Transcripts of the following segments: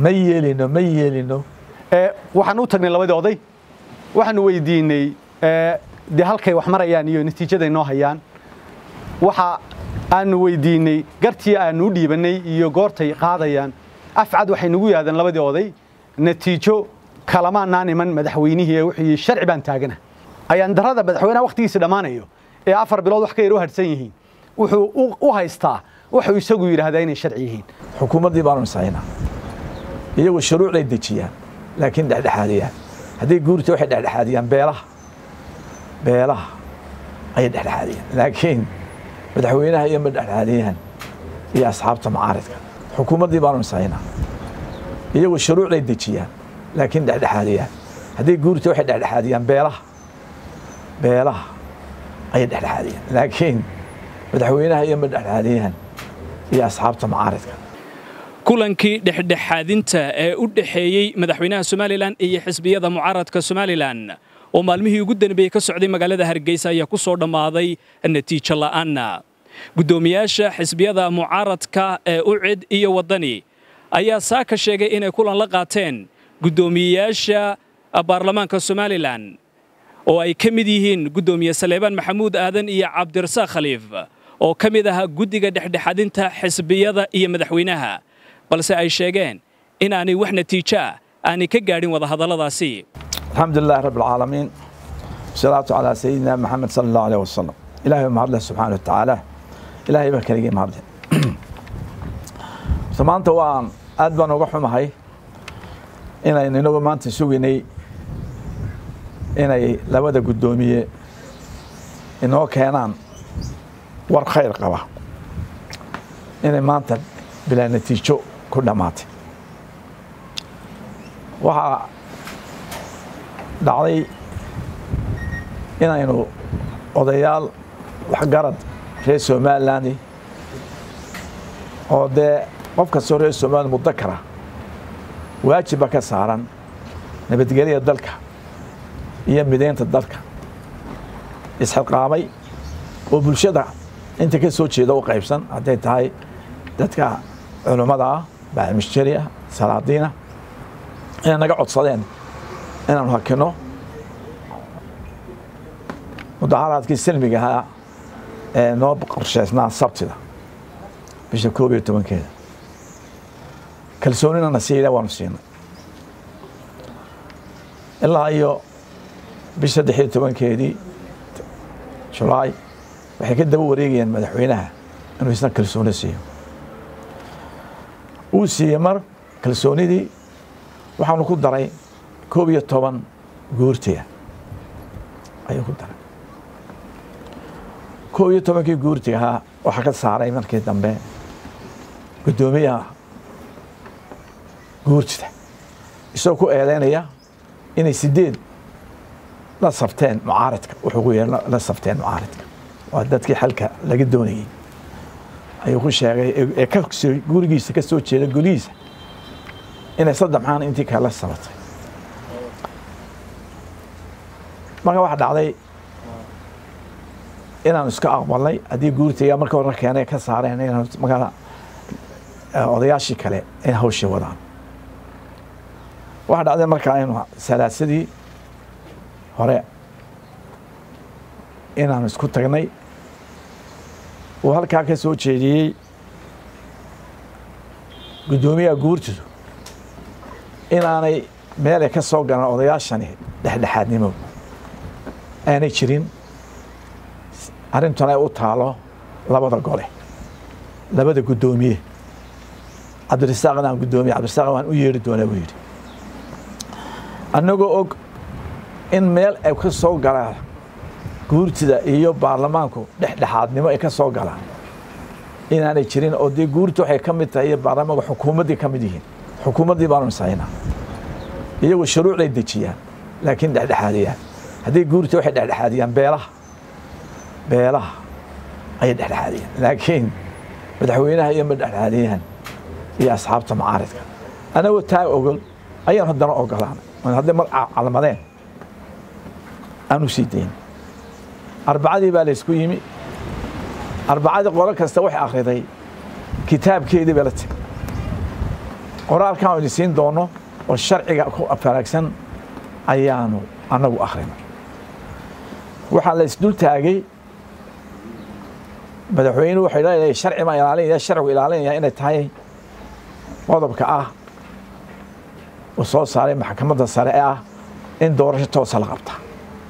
ma yeelino ma yeelino waxaan u tagnay labadii oday waxaanu weydiinay dee halkay wax marayaan iyo natiijaday noo hayaan waxa aanu weydiinay gartii aanu u dhiibannay iyo goortay qaadayaan afcad waxay nagu yaadeen labadii oday natiijo kalamaanaan iman madaxweynihii ee wuxuu sharci baan taagana ayaan darada madaxweynaha wakhtigiisa dhammaanayo ee afar bilood wax ka yar u hadhsan yihiin wuxuu u haystaa wuxuu isagu yidhaahdaa inay sharci yihiin xukuumaddii baanu nisaynaa iyagu shuruucday dejiyaan laakiin dhexdhexaadiyaan hadday guurta waxay dhexdhexaadiyaan beelaha beelaha ayay dhexdhexaadiyaan laakiin madaxweynaha iyo ma dhexdhexaadiyaan iyo asxaabta macaaridka xukuumaddii baanu nisaynaa iyagu shuruucday dejiyaan laakiin dhexdhexaadiyaan hadday guurta waxay dhexdhexaadiyaan beelaha beelaha ayay dhexdhexaadiyaan laakiin madaxweynaha iyo ma dhexdhexaadiyaan iyo asxaabta macaaridka kulankii dhexdhexaadinta ee u dhexeeyey madaxweynaha somalilan iyo xisbiyada mucaaradka somalilan oo maalmihii ugu danbeeyey ka socday magaalada hargeysa ayaa ku soo dhammaaday natiijo la'aanna guddoomiyaasha xisbiyada mucaaradka ee ucid iyo waddani ayaa saaka sheegay inay kulan la qaateen guddoomiyeyaasha baarlamaanka somalilan oo ay ka mid yihiin guddoomiye saleebaan maxamuud aadan iyo cabdirasaaq khaliif oo ka mid ahaa guddiga dhexdhexaadinta xisbiyada iyo madaxweynaha balse ay sheegeen inaanay wax natiijo ah aanay ka gaadhin wadahadalladaasi الحمد لله رب العالمين والصلاة على سيدنا محمد صلى الله عليه وسلم إلهي ما الله سبحانه وتعالى إلهي بك لقي ما الله سمانتا وان أدبان وقحو محي إنا إنو ما أنت سويني إنا لبدا قدومية إنو كينان ور خير قبا إنا ما أنت بلا نتيجة كل ماتي وها dhacday inaynu odayaal waxgarad reer somaliland oo dee qof kastoo reer somaliland mudakara waajibba ka saaran nabadgelyada dalka iyo mideynta dalka isxilqaamay oo bulshada inta ka soo jeeda u qaybsan hadday tahay dadka culummada ah baaximishjari ah salaadiina inay naga codsadeen inaanu hakino mudaharaadkii silmiga ahaa ee noo qorshaysnaa sabtida bisha koob iyo tobankeeda kalsoonina na siila waanu siinay ilaa iyo bisha saddex iyo tobankeedii julaay waxay ka daba wareegayeen madaxweynaha inuu isna kalsooni siiyo uu siiyey mar kalsoonidii waxaanu ku daray koob iyo toban guurtiga ayuu ku daray koob iyo tobankii guurtiga ahaa waxaa ka saaray markii dambe guddoomiyaha guurtida isagoo ku eedeynaya inay sideed la safteen mucaaridka wuxuu ku yeer la safteen mucaaridka waa dadkii xalka laga doonayey ayuu ku sheegay ee ka gurigiisa ka soo jeeda golihiisa inay saddex maxaan intii kale la sabatay marka waxa dhacday inaanu iska aqbalnay haddii guurtiga marka hore keenay ka saareen inaan magala odayaashii kale in hawshii wadaan waxa dhacday marka aynu salaasadii hore inaanu isku tagnay uu halkaa ka soo jeediyey guddoomiyaha guurtidu inaanay meelay ka soo galaan odayaashani dhexdhexaadnimo aanay jirin arrintuna ay u taalo labada gole labada guddoomiye cabdirasaaqna aan guddoomiye cabdirasaaq waan u yeeri doonaa buu yidhi annagoo og in meel ay ka soo galaan guurtida iyo baarlamaanku dhexdhexaadnimo ay ka soo galaan inaanay jirin oo dee guurta waxay ka mid tahay iyo baarlamaanku xukuumaddii ka mid yihiin xukuumaddii baanu nisaynaa iyagu shuruucday dejiyaan laakiin dhexdhexaadiyaan hadday guurta waxay dhexdhexaadiyaan beelaha beelaha ayay dhexdhexaadiyaan laakiin madaxweynaha iyo ma dhexdhexaadiyaan iyo asxaabta macaaridka anagoo taa ogol ayaan haddana ogolaanay hadday mar calmadeen aanu sii dayn arbacadii baa laysku yimi arbacadii qolo kasta waxay akhriday kitaabkeedii bay la timi qoraalkan oo idin siin doono oo sharciga ku faraagsan ayaanu annagu akrinay waxaa la isdul taagay madaxweynuhu waxay leeyahay sharci ma ilaalinaya sharcigu ilaalinaya inay tahay qodobka ah uu soo saaray maxkamadda sare ee ah in doorasho toosa la qabta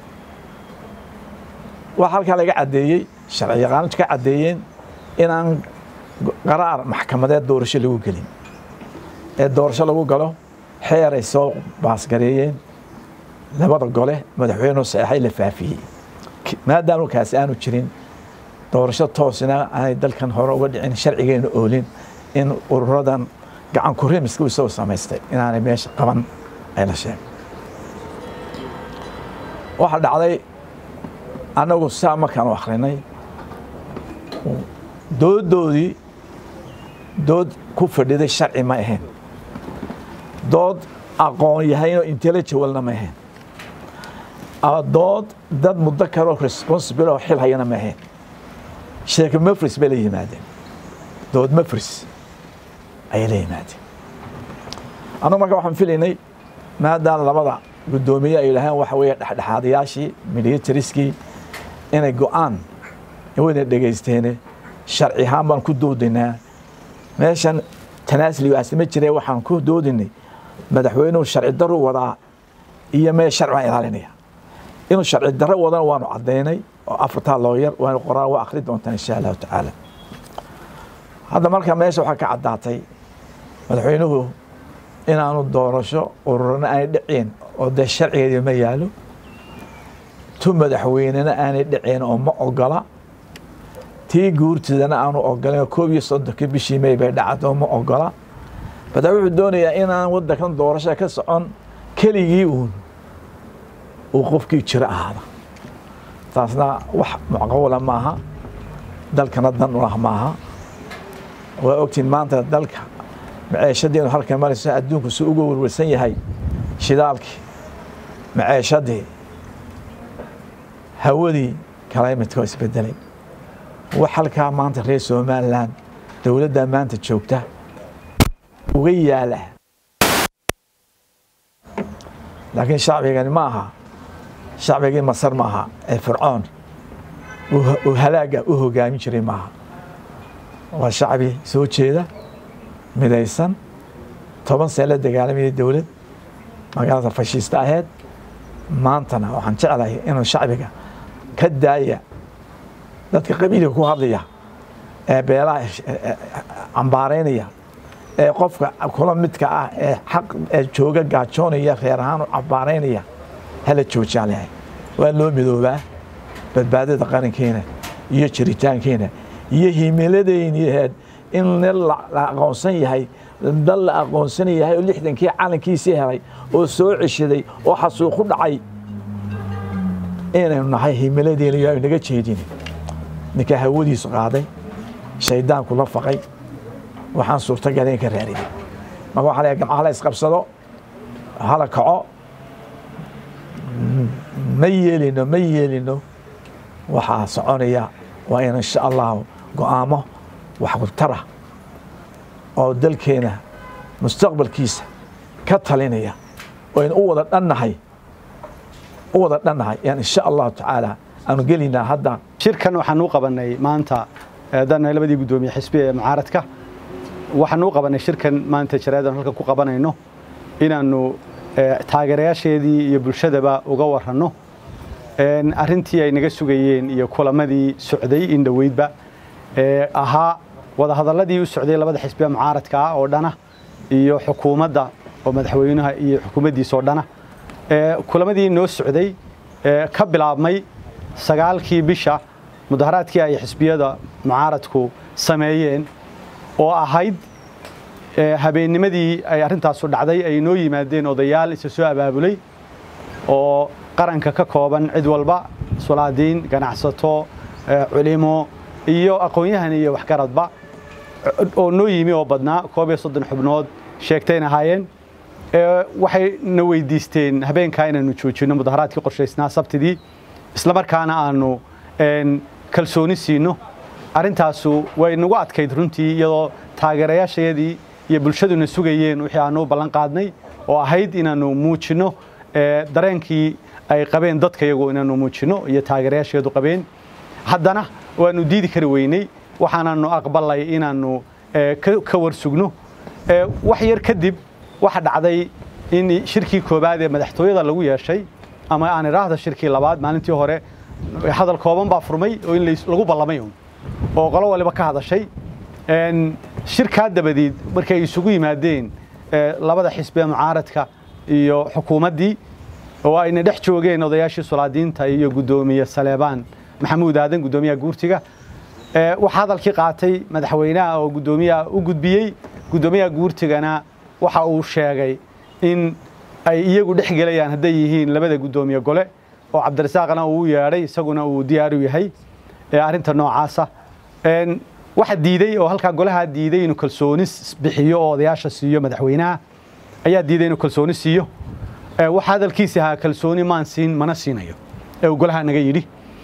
waxaa halkaa laga caddeeyey sharci yaqaanadu ka caddeeyeen inaan qaraar maxkamadeed doorasho lagu gelin ee doorasho lagu galo xeeray soo baasgareeyeen labada gole madaxweynuhu saxeexay la faafiyey maadaama kaasi aanu jirin doorasho toosina aanay dalkan hore uga dhicin sharcigeenu oolin in ururadan gacan kurimiska uu isagoo samaystay inaanay meesha qaban ay la sheegay waxaa dhacday annagu saa markaan u akhrinay dooddoodii dood ku fadhiday sharci ma ahayn dood aqoon yahaynoo intellectualna ma ahayn dood dad muddo kaloo responsible oo xil hayana ma ahayn sheeka mafris bay la yimaadeen dood mafris ayay la yimaadeen annagu marka waxaan filaynay maadaama labada guddoomiye ay yidhaaheen waxa weeye dhexdhexaadayaashii militariskii inay go-aan wayna dhegaysteene sharci ahaan baan ku doodaynaa meeshan tanaasligaasi ma jire waxaan ku doodinay madaxweynuhu sharci daru wadaa iyo mee sharci baan ilaalinaya inuu sharci darro wadana waanu caddaynay oo afartaa looyar waanu qoraan waa akhri doontaan insha allahu tacaala hadda marka meesha waxaa ka caddaatay madaxweynuhu inaanu doorasho ururana aanay dhicin oo dee sharcigeedii ma yaalo tu madaxweynena aanay dhicin oo ma ogola tii guurtidana aanu ogolayn oo koob iyo soddonkii bishii may bay dhacdo ma ogola bada wuxuu doonayaa inaan waddankan doorasho ka socon keligii uun uu qofkii jiro ahaada taasna wax macquula maaha dalkana dan ulah maaha waa ogtiin maanta dalka maceeshadiinu halkan marayso adduunku si uga werwersan yahay shidaalkii maceeshadii hawadii climatka oo isbedelay wax halkaa maanta reer somalilan dowladda maanta joogta uga yaala laakiin shacbigani ma aha shacbigii masar ma aha ee fircoon uu halaaga u hogaamin jiray maaha waa shacbi soo jeeda midaysan toban see la dagaalamayay dowlad magaalada fashiista aheyd maantana waxaan jeclahay inuu shacbiga ka daaya dadka qabiilka ku hadlaya ee beelaha cambaaraynaya ee qofka kula midka ah ee xaq ee jooga gaajoonaya reer ahaan u cambaaraynaya hala joojaan lahay waa loo midoobaa badbaadada qarankeena iyo jiritaankeena iyo himiladayniaheed in nin la aqoonsan yahay dal la aqoonsan yahay oo lixdankii calankiisii helay oo soo ceshaday oo xasuuqu dhacay inaynu nahay himiladeena iyo naga jeedin ninkaa hawadiisu qaaday shaydaanku la faqay waxaan suurtagal in ka raariyay marka waxa la gamcaha la isqabsado hala kaco ma yeelino ma yeelino waxaa soconaya waa in insha allahu go'aamo waxtara oo dalkeena mustaqbalkiisa ka talinaya oo aynu u wada dhannahay u wada dhannahay yaan insha allahu tacaala aanu gelaynaa hadda shirkan waxaan u qabanay maanta dana labadii guddoomiye xisbi ee mucaaradka waxaan u qabanay shirkan maanta jaraadan halkan ku qabanayno inaannu taageerayaasheedii iyo bulshadaba uga waranno arrintii ay naga sugayeen iyo kulamadii socday in dhoweydba ee ahaa wadahadalladii u socday labada xisbiya mucaaradka ah oo dhana iyo xukuumadda oo madaxweynaha iyo xukuumaddiisa oo dhana kulamadii noo socday ka bilaabmay sagaalkii bisha mudaharaadkii ay xisbiyada mucaaradku sameeyeen oo ahayd habeennimadii ay arrintaasu dhacday ay noo yimaadeen odayaal isa soo abaabulay oo qaranka ka kooban cid walba sulaadiin ganacsato culimo iyo aqoon-yahan iyo waxgaradba oo noo yimi oo badnaa koob iyo soddon xubnood sheegtayn ahaayeen waxay na weydiisteen habeenkaa inaanu joojinno mudaharaadkii qorshaysnaa sabtidii islamarkaana aanu kalsooni siino arrintaasu way nagu adkayd runtii iyadoo taageerayaashayadii iyo bulshaduna sugayeen wixii aanu u ballan qaadnay oo ahayd inaannu muujinno dareenkii ay qabeen dadka iyagu inaannu muujinno iyo taageerayaasheedu qabeen haddana waannu diidi kari weynay waxaananu aqbalay inaannu ka warsugno wax yar kadib waxa dhacday in shirkii koobaad ee madaxtooyada lagu yeeshay ama aan idhaahda shirkii labaad maalintii hore hadal kooban baa furmay oo in lagu ballamay un oo qolo waliba ka hadashay shirkaa dabadeed markay isugu yimaadeen labada xisbi ee mucaaradka iyo xukuumaddii oo ayna dhex joogeen odayaashii sulaadiinta iyo guddoomiye saleebaan maxamuud aadan guddoomiyaha guurtiga waxaa hadalkii qaatay madaxweynaha oo guddoomiyaha u gudbiyey guddoomiyaha guurtigana waxa uu sheegay in ay iyagu dhex gelayaan hadday yihiin labada guddoomiye gole oo cabdirasaaqna uu u yeedhay isaguna uu diyaar u yahay arrinta noocaasa waxa diiday oo halkaa golaha diiday inuu kalsooni bixiyo oo odayaasha siiyo madaxweynaha ayaa diiday inuu kalsooni siiyo waxa hadalkiisi ahaa kalsooni maan siin mana siinayo ee uu golaha naga yidhi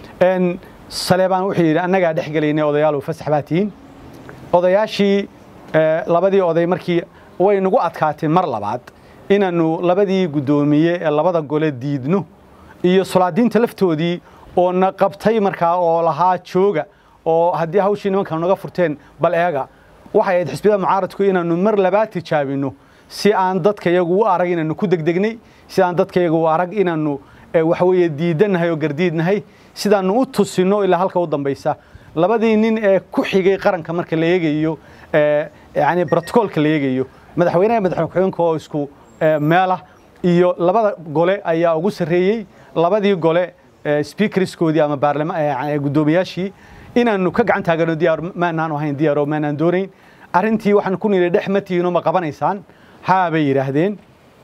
saleebaan wuxuu yidhi annagaa dhex gelaynay odayaal fasax baa tihiin odayaashii labadii oday markii way nagu adkaatay mar labaad inaannu labadii guddoomiye ee labada gole diidno iyo sulaadiinta laftoodii oo na qabtay markaa oo lahaa jooga oo haddii hawshii nimankan naga furteen bal eega waxay ahayd xisbiyada mucaaradku inaannu mar labaad tijaabinno si aan dadka iyagu u arag inaannu ku degdegnay si aan dadka iyagu u arag inaannu waxaweeye diidannahay oo gardiidnahay sidaannu u tusinno ilaa halka u dambaysa labadii nin ee ku xigay qaranka marka la eegayo yani brotocoolka la eegayo madaxweynaha madaxweyne ku-xigeenka oo isku meelah iyo labada gole ayaa ugu sarreeyey labadii gole speakerskoodii ama guddoomiyaashii inaannu ka gacan taagano diyaar maanaan ahayn diyaar oo maanaan doonayn arrintii waxaan ku nidhi dhex ma tihiinoo ma qabanaysaan haa bay yidhaahdeen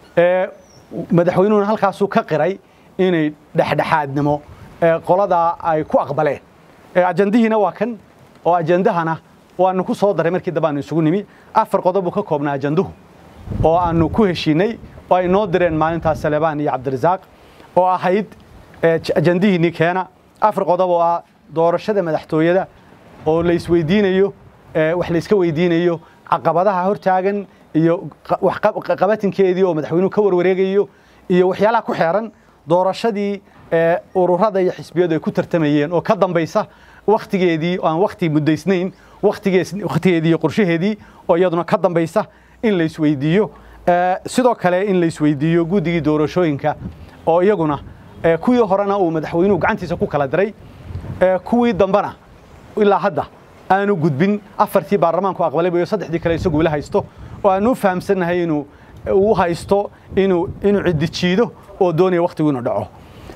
madaxweynuhuna halkaasuu ka qiray inay dhexdhexaadnimo qoladaa ay ku aqbaleen ajandihiina waa kan oo ajandahana waanu ku soo daray markii dambe aanu isugu nimi afar qodob buu ka koobnaa ajanduhu oo aanu ku heshiinay oo ay noo direen maalintaas salebaan iyo cabdirasaaq oo ahayd ajandihiinii keena afar qodob oo ah doorashada madaxtooyada oo la isweydiinayo wax la iska weydiinayo caqabadaha hortaagan iyo qabatinkeedii oo madaxweynuhu ka warwareegayo iyo waxyaalaha ku xeeran doorashadii ururada iyo xisbiyadu ay ku tartamayeen oo ka dambaysa wakhtigeedii oo aan wakhti muddaysnayn wakhtigeedii iyo qorshaheedii oo iyaduna ka dambaysa in la isweydiiyo sidoo kale in la isweydiiyo guddigii doorashooyinka oo iyaguna kuwii horena uu madaxweynuhu gacantiisa ku kala diray kuwii dambena ilaa hadda aanu gudbin afartii baarlamaanku aqbalay iyo saddexdii kale isagu ila haysto oo aanu u fahamsannahay inuu uu haysto inuu inuu ciddi jiido oo doonaya wakhtigu inuu dhaco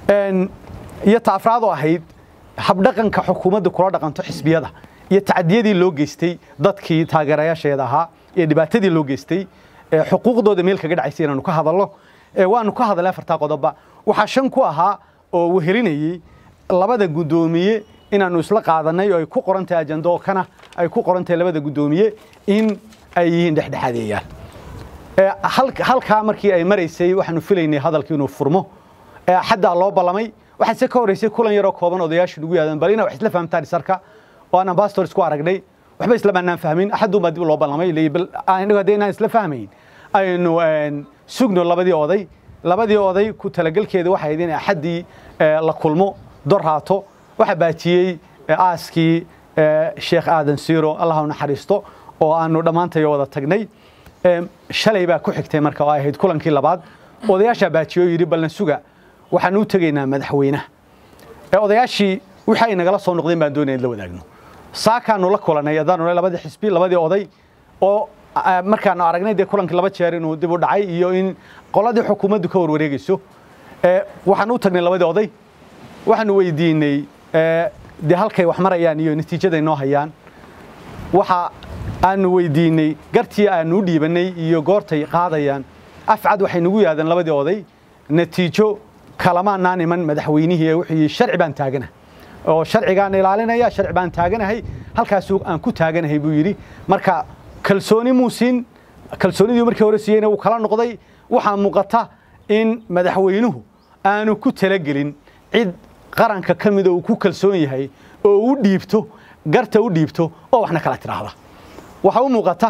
iyo taafraad oo ahayd habdhaqanka xukuumadda kula dhaqanto xisbiyada iyo tacadiyadii loo geystay dadkii taageerayaasheeda ahaa iyo dhibaatadii loo geystay xuquuqdooda meel kaga dhacaysa inaanu ka hadalno waanu ka hadalay afartaa qodobba waxaa shan ku ahaa oo wehelinayey labada guddoomiye inaanu isla qaadanay oo ay ku qoran tahay ajando oo kana ay ku qoran tahay labada guddoomiye in ay yihiin dhexdhexaadeeyaal halkaa markii ay maraysay waxaanu filaynay hadalkii inuu furmo xaddaa loo ballamay waxaa se ka horreysay kulan yaroo kooban odayaashu nagu yaadan bal ina wax isla fahamtaan isarka oo aan ambassador isku aragnay waxba isla maanaan fahmin axadun baa dib loo ballamay anagu haddii inaan isla fahmayn aynu sugno labadii oday labadii oday ku talagelkeeda waxay ahayd in axaddii la kulmo dor haato waxaa baajiyey aaskii sheekh aadan siiro allah u naxariisto oo aanu dhammaantayo wada tagnay shalay baa ku xigtay marka oo ay ahayd kulankii labaad odayaashaa baajiye oo yidhi ballan suga waxaan u tegaynaa madaxweynaha odayaashii wixii ay nagala soo noqdeen baan doonaya in la wadaagno saakaanu la kulanay haddaanu labadii xisbi labadii oday oo markaanu aragnay dee kulankii laba jeer inuu dib u dhacay iyo in qoladii xukuumaddu ka warwareegayso waxaan u tagnay labadii oday waxaanu weydiinay dee halkay wax marayaan iyo natiijaday noo hayaan waxa aanu weydiinay gartii aanu u dhiibannay iyo goortay qaadayaan afcad waxay nagu yaahdeen labadii oday natiijo kalamaanaan iman madaxweynihii ee wuxuu yidhi sharci baan taagana oo sharcigaan ilaalinaya sharci baan taaganahay halkaasuu aan ku taaganahay buu yidhi marka kalsooni muu siin kalsoonidii markii hore siiyeyna wuu kala noqday waxaa muuqata in madaxweynuhu aanu ku talagelin cid qaranka ka mida uu ku kalsoon yahay oo u dhiibto garta u dhiibto oo waxna kala tidhaahda waxaa u muuqata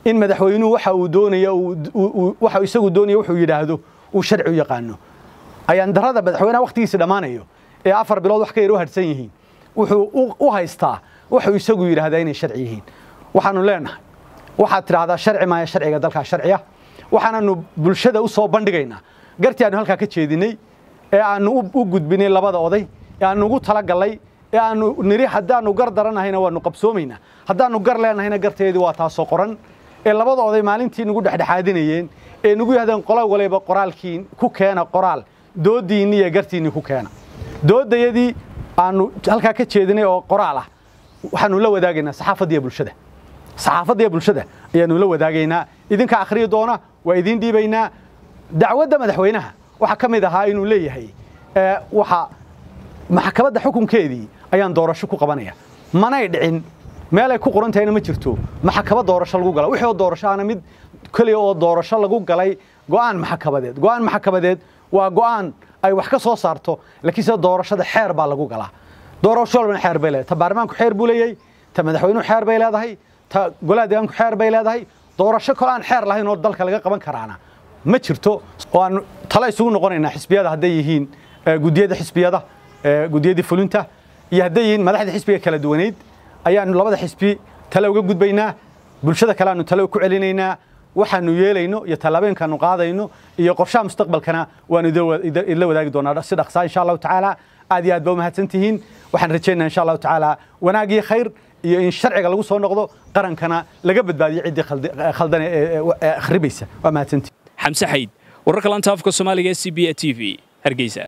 in madaxweynuhu waxa uu doonayo waxa isagu doonayo wuxuu yidhaahdo uu sharci u yaqaano ayaan darada madaxweynaha wakhtigiisa dhammaanayo ee afar bilood wax ka yar u hadhsan yihiin wuxuu u haystaa wuxuu isagu yidhaahdaa inay sharci yihiin waxaanu leenahay waxaad tidhaahdaa sharci maaya sharciga dalkaa sharciya waxaananu bulshada u soo bandhigaynaa gartii aanu halkaa ka jeedinay ee aanu u gudbinay labada oday ee aanu ugu talagallay ee aanu niri haddaanu gar daranahayna waanu qabsoomaynaa haddaanu gar leenahayna garteedii waa taasoo qoran ee labada oday maalintii nagu dhexdhexaadinayeen ee nagu yahdeen qola waliba qoraalkiin ku keena qoraal doodiinni iyo gartiinni ku keena doodayadii aanu halkaa ka jeedinay oo qoraal ah waxaanu la wadaagaynaa saxaafaddiiyo bulshada saxaafaddiiyo bulshada ayaanu la wadaagaynaa idinka akhriyi doona waa idiin dhiibaynaa dacwadda madaxweynaha waxaa ka mid ahaa inuu leeyahay waxa maxkamadda xukunkeedii ayaan doorasho ku qabanaya manay dhicin meelay ku qoran tahayna ma jirto maxkamad doorasho lagu gala wixii oo doorasho ahna mid keliya oo doorasho lagu galay go'aan maxkamadeed go'aan maxkamadeed waa go'aan ay wax ka soo saarto laakiin sida doorashada xeer baa lagu galaa doorasho walbana xeer bay leedahay ta baarlamaanku xeer buu leeyahay ta madaxweynuhu xeer bay leedahay ta golaha deegaanku xeer bay leedahay doorasho kale aan xeer lahayn oo dalka laga qaban karaana ma jirto oo aan talo isugu noqonaynaa xisbiyada hadday yihiin gudiyada xisbiyada gudiyadii fulinta iyo hadday yihiin madaxda xisbiga kala duwaneyd ayaanu labada xisbi tale uga gudbaynaa bulshada kale aanu tale ku celinaynaa waxaanu yeelayno iyo tallaabooyinkaanu qaadayno iyo qorshaha mustaqbalkana waanu idla wadaagi doonaa si dhaqsaa insha allahu tacaala aad iyo aad ba u mahadsan tihiin waxaan rajaynaa insha allahu tacaala wanaag iyo khayr iyo in sharciga lagu soo noqdo qarankana laga badbaadiyo ciddii khaldane ee akhribaysa waa mahadsantihin xamse xayd wararka lanta afka soomaaliga e c b a t v hargeysa